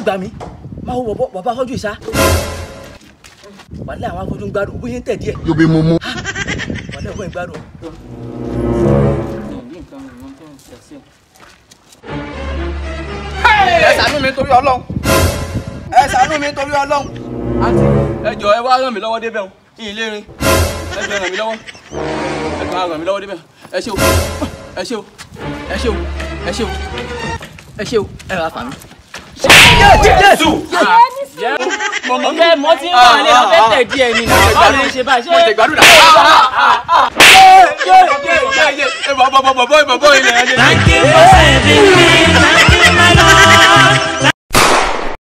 gbà mí máa wo bọ̀bọ̀ bàbá afọ́jú ìsá wàlẹ́ àwọn afọ́jú ń gbádùn bóyá ń tẹ̀ díẹ̀ You'll be mumu. wàlẹ́ ọ̀gbọ́n ń gbádùn. ẹ ṣàánú mi torí Ọlọ́run ẹ ṣàánú mi torí Ọlọ́run. àǹtí ẹ jọ̀ọ́ ẹ wá ràn mí lọ́wọ́ débẹ̀ o ìyìn lè rìn ẹ jọ̀ọ́ ẹ ràn mí lọ́wọ́ ẹ jọ̀ọ́ ẹ ràn mí lọ́wọ́ débẹ̀ ẹ ṣé o ẹ ṣé o ẹ ṣé o ẹ ṣé o ẹ ṣé o ẹ rà fà mí. ọ̀gá mọ tí ń wà lé ọ̀fẹ́ tẹ̀ díẹ̀ ni báwo lè ṣe báyìí mo ti ṣé gbàdúrà. Thank you for saving me.